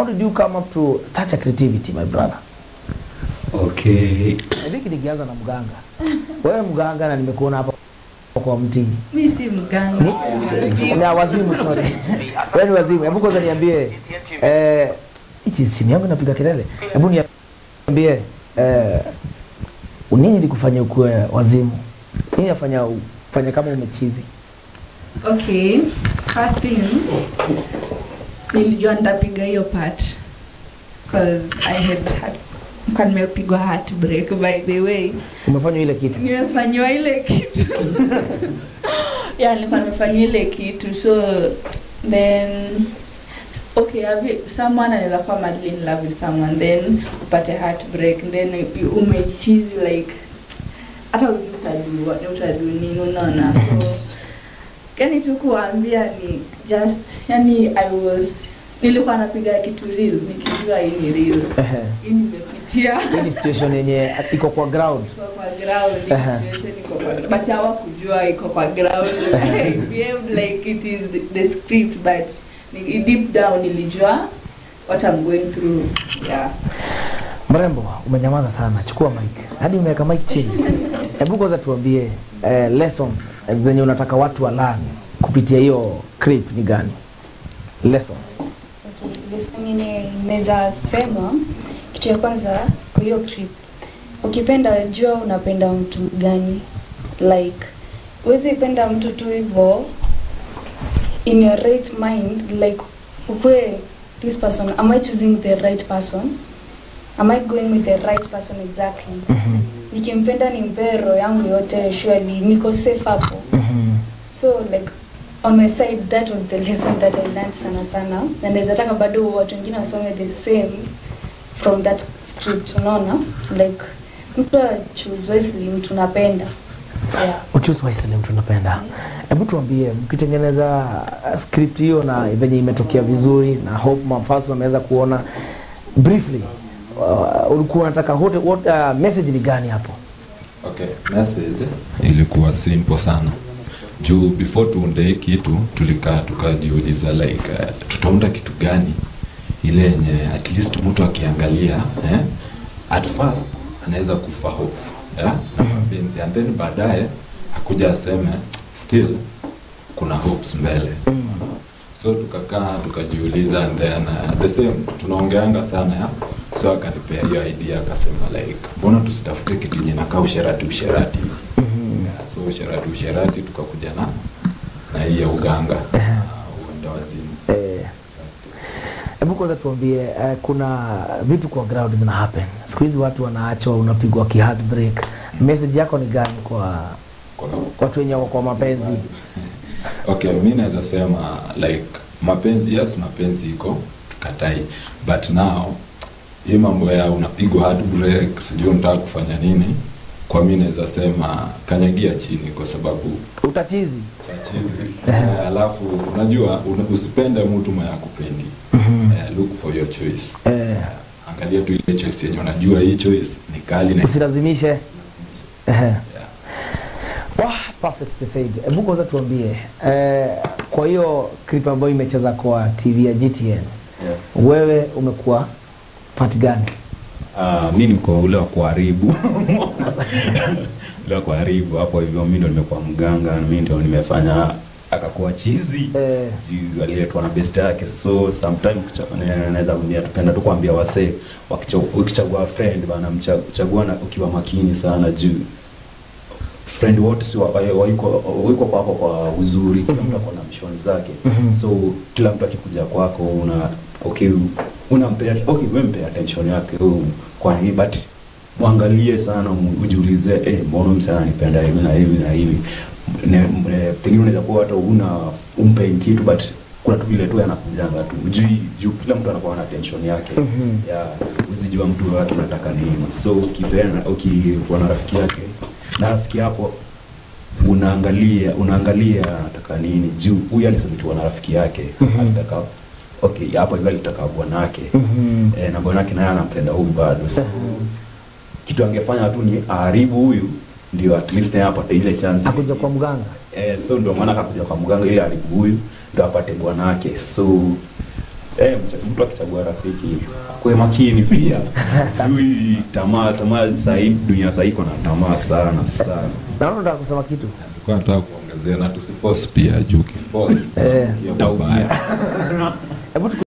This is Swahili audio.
how did you come up to such a creativity my brother Okay. Hiki nikianza na mganga. Wewe mganga na nimekuona hapa kwa mti. mi si mganga Ni wazimu sorry. Wewe ni wazimu. Hebu kwanza niambie eh hichi simu yangu inapiga kelele. Hebu niambie eh nini likufanya ukuwe wazimu? Nini afanya ufanye kama umechizi? okay first thing nilijua nitapiga hiyo part cause i had had kwa nimepigwa heartbreak by the way Umefanya ile kitu. nimefanyiwa ile kitu yeah nilikuwa nimefanyiwa ile kitu so then okay have you, someone anaweza kuwa madly in love with someone then upate heartbreak then you- umechizi like hata ujui utajua ni utadu nini unaona so yani tu kuwaambia ni just yani i was nilikuwa napiga kitu real nikijua hii ni real Ehe. hii nimepitia Hii ni situation yenye iko kwa ground. iko kwa ground Aha. situation iko kwa ground but hawakujua iko kwa ground I behaved like it is the, the script but ni- deep down nilijua what I'm going through yeah Mrembo, umenyamaza sana. Chukua mic. Hadi umeweka mic chini. Hebu kwanza tuambie eh, lessons eh, zenye unataka watu walani kupitia hiyo clip ni gani? Lessons. Okay, lesson yenye naweza sema kitu ya kwanza kwa hiyo clip ukipenda jua unapenda mtu gani like huwezi penda mtu tu hivyo in your right mind like ukwe this person am i choosing the right person am i going with the right person exactly Mhm. nikimpenda nimpee roho yangu yote surely niko safe hapo Mhm. so like on my side that was the lesson that i learned sana sana na naweza taka bado watu wengine wasome the same from that script unaona like mtu choose wisely mtu napenda yeah. Uchuzi wisely mtu unapenda. Hebu tuambie mkitengeneza uh, script hiyo na venye imetokea vizuri na hope mafans wameweza kuona briefly uh, ulikuwa unataka what, what uh, message ni gani hapo? Okay, message ilikuwa simple sana juu before tuunde hii kitu tulikaa tukajiuliza like uh, tutaunda kitu gani ile yenye at least mtu akiangalia eh, at first anaweza kufa hopes eh, na mapenzi and then baadaye akuja aseme still kuna hopes mbele so tukakaa tukajiuliza and then uh, the same tunaongeanga sana ya so akanipea hiyo idea akasema like mbona tusitafute kitu yenye nakaa usherati usherati yeah, so usherati usherati tukakuja na na hii ya uganga uh, uenda wazimu Eh, Hebu kwanza tuambie uh, kuna vitu kwa ground zina happen. Siku hizi watu wanaachwa, unapigwa ki heartbreak. Message yako ni gani kwa Kwa- watu wenye wako kwa mapenzi? okay mi naweza sema like mapenzi yes mapenzi iko tukatai but now hii mambo ya unapigwa hard break sijui unataka kufanya nini kwa mi naweza sema kanyagia chini kwa sababu Utachizi. chachizi eh, alafu unajua una, usipende mtu mwenye akupendi eh, look for your choice Eh, angalia tu ile choice yenye unajua hii choice ni kali na usilazimishe. Ehe. yeah. Wah, perfect said. Hebu kwanza tuambie eh, kwa hiyo clip ambayo imecheza kwa TV ya GTN Yeah. wewe umekuwa part gani? Uh, mi niko ule wa kuharibu ule wa kuharibu hapo hivyo, mi ndo nimekuwa mganga, mi ndo nimefanya akakuwa chizi Eh, juu aliletwa na best yake, so sometime kucha- ne- naweza kuambia tupenda tu kuambia wasee wakicha- ukichagua friend bana, mcha- chagua na ukiwa makini sana juu friend wote si wa- wa- waiko waiko kwako kwa uzuri, kila mtu ako na mishoni zake Mhm. so kila mtu akikuja kwako una okay unampea okay wewe mpe attention yake oh, kwa nini but mwangalie sana mu- ujiulize eh mbona msana anipenda hivi na hivi na hivi Ne- ne- pengine unaweza kuwa hata una umpe kitu but kuna tu vile tu anakujanga tu juu juu kila mtu anakuwa na attention yake Mhm. ya uzijua mtu wake unataka nini so ukipeana ukikuwa na rafiki yake na rafiki yako unaangalia unaangalia anataka nini juu huyu alisalitiwa na rafiki yake Mhm. alitaka okay hapo hivyo alitaka bwanake mhm. e, na bwanake naye anampenda huyu bado so, Mhm. kitu angefanya tu ni aharibu huyu ndio at least naye apate ile chance Akuja kwa mganga. eh, so ndio maana akakuja kwa mganga ili aharibu huyu ndio apate bwanake so eh, mcha- mtu akichagua rafiki kwe makini pia sijui tamaa tamaa sahii dunia sahii iko na tamaa sana sana naona unataka kusema kitu Nilikuwa nataka kuongezea na tusiforce pia juu kiforce Eh. itaubaya hebu